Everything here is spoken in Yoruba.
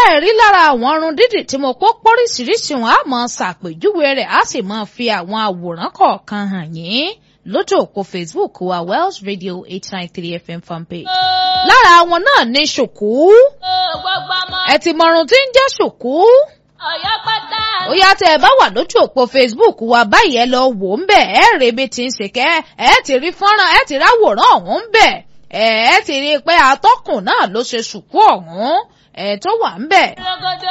ǹjẹ́ ẹ rí lára àwọn irun dídì tí mo kó pọ́ríṣiríṣi wọn á mọ̀ ṣàpèjúwe rẹ̀ á sì mọ̀ fi àwọn àwòrán kọ̀ọ̀kan hàn yín lójú òpó Facebook wa Welsh Radio eight nine three FM fanpage. lára àwọn náà ní ṣùkú gbogbo ọmọ ẹ ti mọrun tí ń jẹ́ ṣùkú Ọ̀yọ́ pátá. ó yá tẹ ẹ bá wà lójú òpó Facebook wa báyìí ẹ lọ wò ń bẹ ẹ rè bí ti ń ṣe kẹ ẹ ti rí fọ́nrán ẹ ti ráwòrán ọ̀hún ń bẹ ẹ ti rí i pé atọ́kùn náà ló ṣe ṣùkú ọ̀hún ẹ tó wà ń bẹ. Rogodo